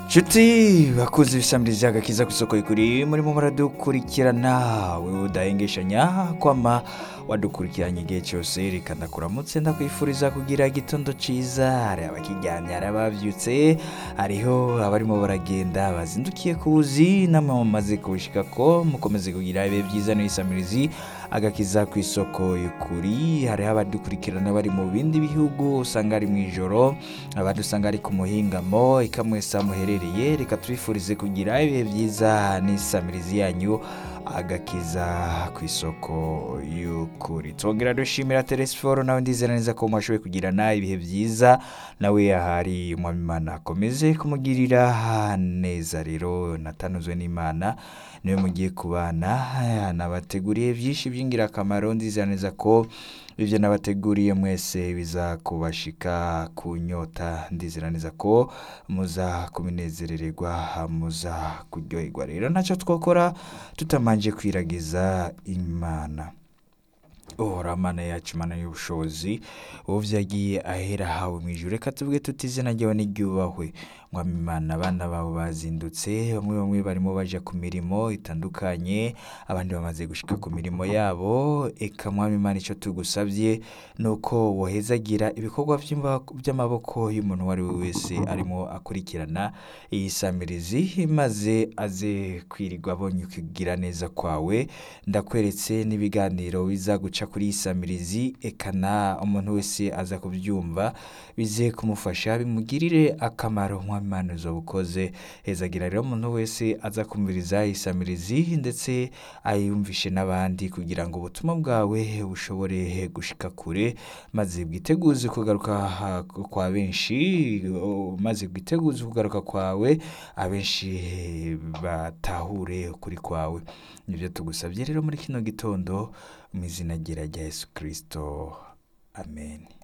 nshuti bakunze ibisamirizyaga kiza ku isoko y'ukuri murimo muradukurikirana wowe udahengeshanya kwama wadukurikiranye igihe cyose reka ndakuramutse ndakwifuriza kugira igitondo cyiza hari abakiryamye hari ababyutse hariho abarimo baragenda bazindukiye ku buzi namwe mumaze kubushika ko mukomeze kugira ibihe byiza n'ibisamirizi agakiza ku isoko y'ukuri hariho abadukurikirana bari mu bindi bihugu usanga ari mu ijoro abadusanga ari ku muhingamo ikamwesa muherereye reka tubifurize kugira ibihe byiza n'isamirizi yanyu agakiza ku isoko y'ukuri twongera dushimira telesiforo nawe ndizera neza ko mwashoboye kugirana ibihe byiza nawe ahari umwamimana akomeze kumugirira neza rero natanuzwe n'imana niwe mugiye kubana nabateguriye byinshi by'ingirakamaro ndizera neza ko ibyo nabateguriye mwese bizakubashika ku nyota ndizera neza ko muza kubinezerererwa muza kuryoherwa rero ntacyo twakora tutamanje kwiragiza imana uhora mana yacu mana y'ubushobozi ubu byagiye ahera hawe mu ijuru reka tuvuge tuti izina ryawe n'iryubahwe mwami imana abana bawe bazindutse bamwe bamwe barimo baja ku mirimo itandukanye abandi bamaze gushika ku mirimo yabo eka mwami imana icyo tugusabye ni uko wohezagira ibikorwa by'imba- by'amaboko y'umuntu uwo ari we wese arimo akurikirana iyi samirizi maze aze kwirirwa abonye kugira neza kwawe ndakweretse n'ibiganiro bizaguca kuri iyi samirizi eka na umuntu wese aza kubyumva bize kumufasha bimugirire akamaro nk'amana ukoze hezagira rero umuntu wese aza kumviriza iyi samirizi ndetse ayumvishe n'abandi kugira ngo ubutumwa bwawe bushobore gushika kure maze bwiteguze kugaruka ha- kwa benshi o- maze bwiteguze kugaruka kwawe abenshi batahure ukuri kwawe nibyo tugusabye rero muri kino gitondo mu izina ryera rya yesu kirisito amen